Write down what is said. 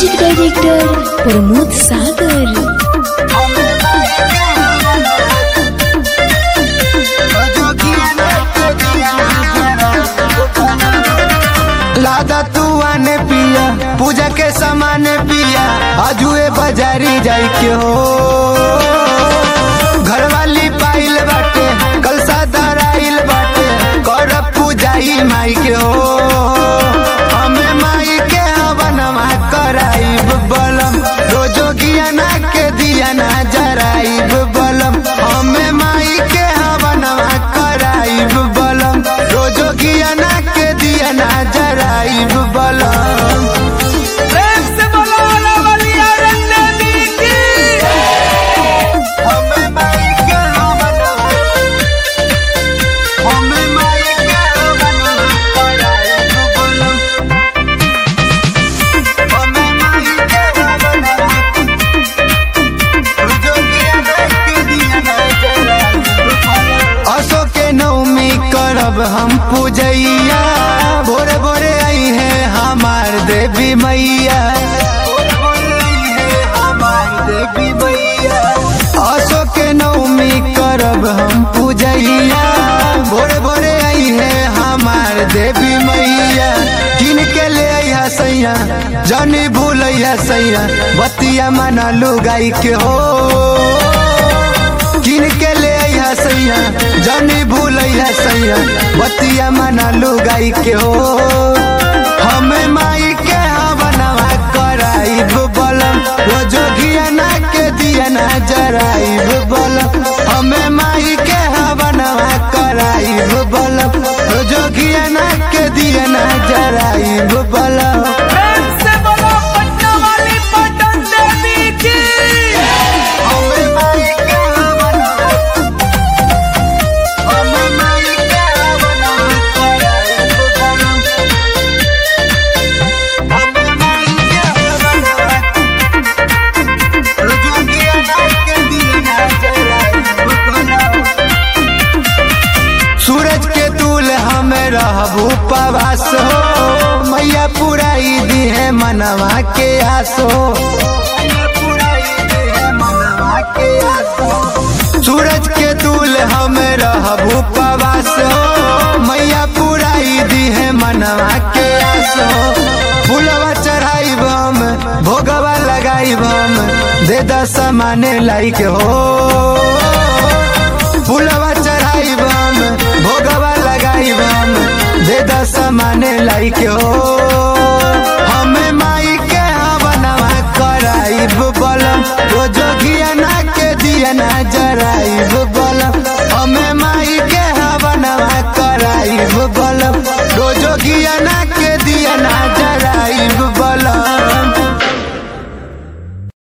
music director Pramod सागर लादा तू आने पिया पूजा के सामान पिया आजुए बाजारी जाई के हो घरवाली पाइल बाटे कल सादाराइल बाटे कर पूजाई माई के हो हमें माई के हवनमा कराइब बलम रोजो गियाना के दियाना जराइब बलम हमें माई के हवनमा कराइब बलम रोजो गियाना के दियाना जराइब बलम प्रेम से बोलो रवलिया रंग देवी की हमें माई के हवनमा हमें माई के हवनमा कराइब बलम हमें माई के हवनमा रोजो गियाना के दियाना जराइब बलम असो के नवमी करब हम पूजैया भोरे भोरे आई है हमार देवी मैया असो के नवमी करब हम पूजैया भोरे भोरे आई है हमार देवी मैया किन के ले अइहा सैया जनी भूलैया सैया बतिया मना लुगाई के हो किन के ले अइहा सैया जनी भूलैया सैया बतिया मना लुगाई के हो हमें माई के हवनवा कराइब बलम रोजो घियाना के दियाना जराइब बलम हमें माई के हवनवा कराइब बलम रोजो घियाना के दियाना जराइब बलम प्रेम से बोलो पटना वाली पटन देवी की हमें माई के हवनवा हमें माई के हवनवा कराइब बलम हमें माई के हवनवा रोजो घियाना के दियाना जराइब बलम सूरज के दूल हमें रहबू पवास हो मैया पुराई दी है मनवा के आसो सूरज के दूल हमें रहबू पवास हो मैया पुराई दी है मनवा के आसो फूलवा चढ़ाई हम भोगवा लगाई हम दे दस माने लाइक हो फूलवा चढ़ाई हम भोगवा लगाई हम दे दस माने लाइक हो हमें माई के हवनवा कराइब बलम रोजो घियाना के दियाना जराइब